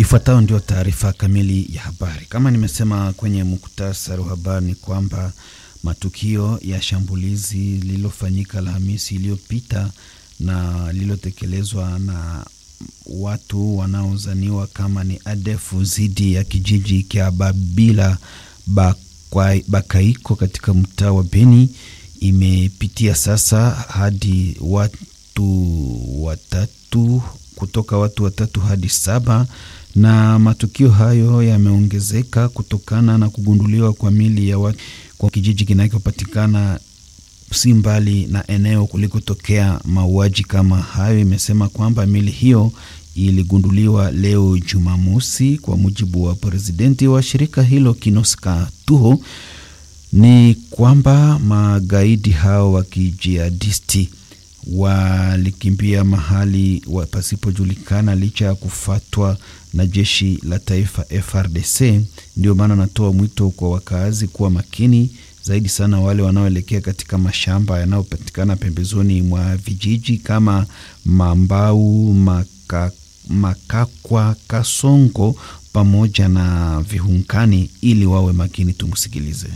Ifuatayo ndio taarifa kamili ya habari. Kama nimesema kwenye muktasari wa habari ni kwamba matukio ya shambulizi lililofanyika Alhamisi iliyopita na lililotekelezwa na watu wanaozaniwa kama ni ADF dhidi ya kijiji cha Babila Bakaiko katika mtaa wa Beni imepitia sasa hadi watu watatu kutoka watu watatu hadi saba na matukio hayo yameongezeka kutokana na kugunduliwa kwa mili ya watu kwa kijiji kinachopatikana si mbali na eneo kulikotokea mauaji kama hayo. Imesema kwamba mili hiyo iligunduliwa leo Jumamosi, kwa mujibu wa presidenti wa shirika hilo Kinoska Tuho, ni kwamba magaidi hao wa kijihadisti walikimbia mahali pasipojulikana licha ya kufatwa na jeshi la taifa FRDC. Ndio maana natoa mwito kwa wakaazi kuwa makini zaidi sana, wale wanaoelekea katika mashamba yanayopatikana pembezoni mwa vijiji kama Mambau, Maka, Makakwa, Kasongo pamoja na Vihunkani ili wawe makini. Tumsikilize.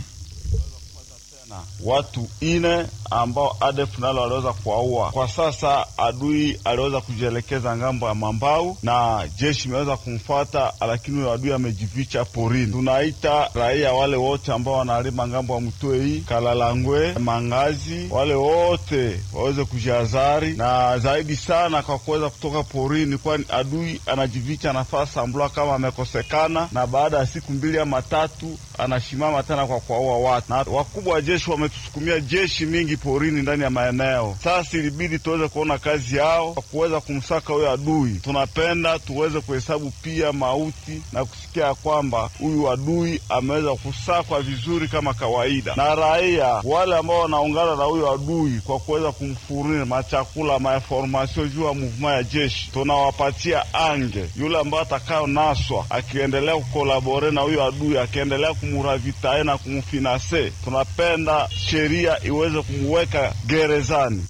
Watu ine ambao ADF nalo waliweza kuwaua. Kwa sasa adui aliweza kujielekeza ngambo ya Mambau na jeshi imeweza kumfuata, lakini huyo adui amejificha porini. Tunaita raia wale wote ambao wanalima ngambo ya Mtwei, Kalalangwe, Mangazi, wale wote waweze kujihadhari na zaidi sana kwa kuweza kutoka porini, kwani adui anajificha nafasi ambula kama amekosekana, na baada ya siku mbili ama tatu anashimama tena kwa kuwaua watu, na wakubwa wa jeshi wametusukumia jeshi mingi porini ndani ya maeneo. Sasa ilibidi tuweze kuona kazi yao kwa kuweza kumsaka huyo adui. Tunapenda tuweze kuhesabu pia mauti na kusikia ya kwamba huyu adui ameweza kusakwa vizuri kama kawaida, na raia wale ambao wanaungana na huyo adui kwa kuweza kumfuria machakula mainformasio juu ya muvuma ya jeshi, tunawapatia ange yule ambayo atakayo naswa akiendelea kukolabore na huyo adui, akiendelea kumuravitae na kumfinase, tunapenda sheria iweze kumweka gerezani.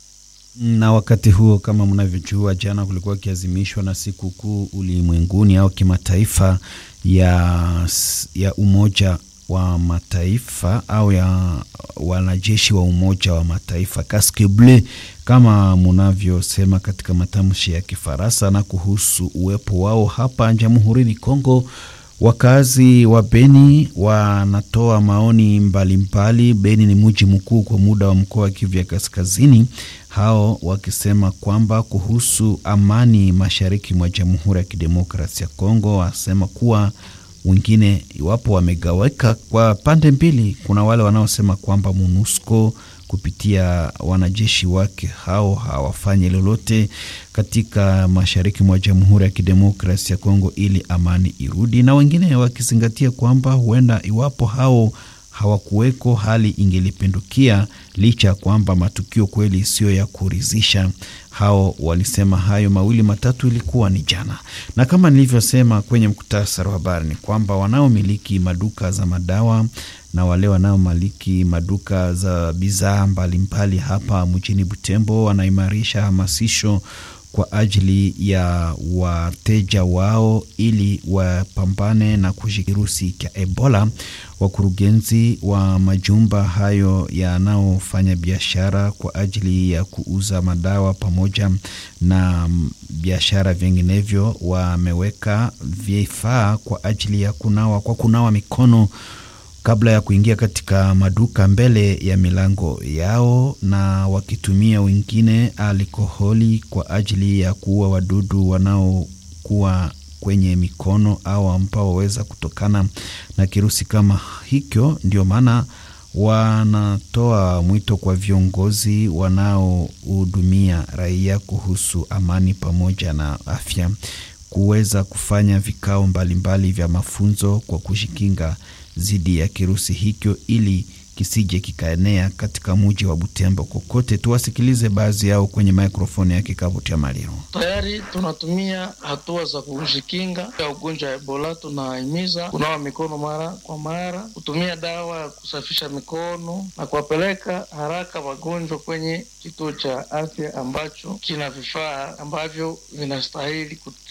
Na wakati huo, kama mnavyojua, jana kulikuwa kiazimishwa na siku kuu ulimwenguni au kimataifa ya, ya Umoja wa Mataifa au ya wanajeshi wa Umoja wa Mataifa casque bleu kama munavyosema katika matamshi ya Kifaransa, na kuhusu uwepo wao hapa Jamhurini Kongo. Wakazi wa Beni wanatoa maoni mbalimbali. Beni ni mji mkuu kwa muda wa mkoa wa Kivu ya Kaskazini, hao wakisema kwamba kuhusu amani mashariki mwa Jamhuri ya Kidemokrasia ya Kongo, wasema kuwa wengine iwapo wamegaweka kwa pande mbili. Kuna wale wanaosema kwamba MONUSCO kupitia wanajeshi wake hao hawafanyi lolote katika mashariki mwa Jamhuri ya Kidemokrasia ya Kongo ili amani irudi, na wengine wakizingatia kwamba huenda iwapo hao hawakuweko hali ingelipindukia, licha ya kwamba matukio kweli siyo ya kuridhisha. Hao walisema hayo mawili matatu, ilikuwa ni jana, na kama nilivyosema kwenye mkutasari wa habari ni kwamba wanaomiliki maduka za madawa na wale wanaomiliki maduka za bidhaa mbalimbali hapa mjini Butembo wanaimarisha hamasisho kwa ajili ya wateja wao ili wapambane na kirusi cha Ebola. Wakurugenzi wa majumba hayo yanayofanya biashara kwa ajili ya kuuza madawa pamoja na biashara vinginevyo wameweka vifaa kwa ajili ya kunawa kwa kunawa mikono kabla ya kuingia katika maduka mbele ya milango yao, na wakitumia wengine alkoholi kwa ajili ya kuua wadudu wanaokuwa kwenye mikono au ambao waweza kutokana na kirusi kama hicho. Ndio maana wanatoa mwito kwa viongozi wanaohudumia raia kuhusu amani pamoja na afya kuweza kufanya vikao mbalimbali vya mafunzo kwa kujikinga dhidi ya kirusi hicho ili kisije kikaenea katika muji wa Butembo kokote. Tuwasikilize baadhi yao kwenye mikrofoni ya kikavu cha Maliro. Tayari tunatumia hatua za kujikinga ya ugonjwa wa Ebola. Tunahimiza kunawa mikono mara kwa mara, kutumia dawa ya kusafisha mikono na kuwapeleka haraka wagonjwa kwenye kituo cha afya ambacho kina vifaa ambavyo vinastahili